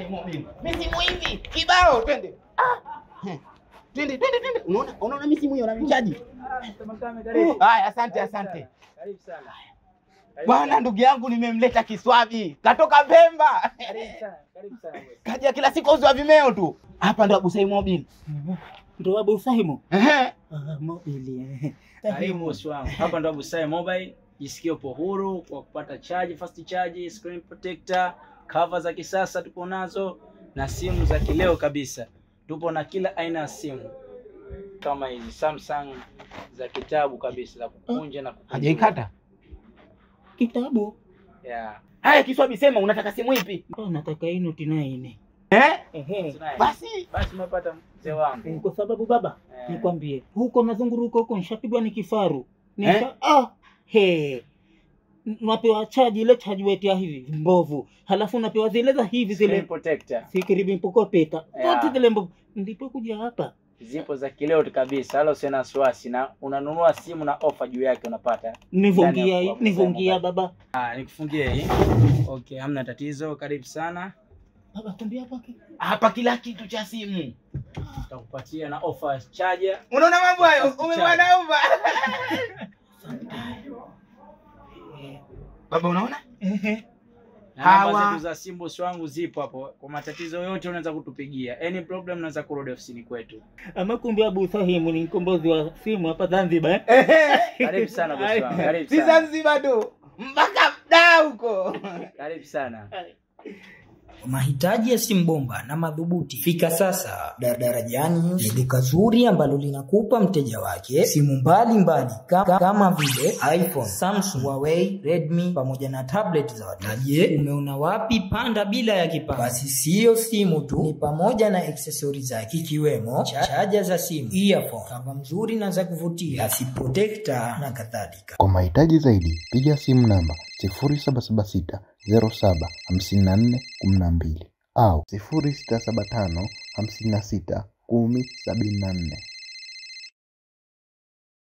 Busai Mobile. Misimu hivi kibao, twende. Ah. Heh. Twende twende twende. Unaona unaona misimu hiyo na michaji. Haya, asante asante. Karibu sana. Bwana ndugu yangu nimemleta Kiswabi. Katoka Pemba. Karibu sana. Karibu sana. boss. Kaja kila siku auza vimeo tu. Hapa ndo Busai Mobile. Ndo Abu Sahimu. Ehe. Ah, mobili. eh. Karibu bosi wangu. Hapa ndo Abusai Mobile. Jisikie upo huru kwa kupata charge, fast charge, screen protector, cover za kisasa tupo nazo na simu za kileo kabisa. Tupo na kila aina ya simu kama hizi Samsung za kitabu kabisa za kukunja na kukunja. Hajaikata. Kitabu. Yeah. Haya Kiswabi sema unataka simu ipi? Ah, nataka hii noti nine. Eh? Ehe. Tunaye. Basi Basi umepata mzee wangu. Eh, Kwa sababu baba, Eh. nikwambie, huko nazunguruka huko nishapigwa ni kifaru. Nisha, Eh? ah, he. N- Napewa chaji ile chaji wetu ya hivi mbovu. Halafu napewa zile za hivi Screen zile protector. sikiribi mpokopeta. Yeah. Zote zile mbovu. Ndipo kuja hapa. Zipo za kileo tu kabisa. Wala usiwe na wasiwasi na unanunua simu na ofa juu yake unapata. Nivungia Ndani hii, ya- nivungia baba. Ah, nikufungie hii. Okay, hamna tatizo. Karibu sana. Baba tumbia hapa. ki- hapa kila kitu cha simu. Tutakupatia na ofa charger. Unaona mambo hayo? Fast Umemwanauma. Baba unaona? Ehe. Na namba Hawa- zetu za simu bosi wangu zipo hapo. Kwa matatizo yote unaweza kutupigia. Any problem unaweza kurudi ofisini kwetu. Ama kumbe Abu Sahimu ni mkombozi wa simu hapa Zanzibar. eh? Karibu sana bosi wangu. Karibu Si sana. Zanzibar tu. Mpaka mdaa huko. Karibu sana. Kwa mahitaji ya simu bomba na madhubuti, fika sasa Dar- Darajani, ni duka zuri ambalo linakupa mteja wake simu mbalimbali kama, kama vile iPhone, Samsung, Huawei, Redmi pamoja na tablet za watoto. Na je, umeona wapi panda bila ya kipande? Basi siyo simu tu, ni pamoja na aksesori zake ikiwemo cha- chaja za simu, earphone, kava mzuri na za kuvutia, asi protector na kadhalika. Kwa mahitaji zaidi piga simu namba 0776 07 54 12 au 0675 56 10 74.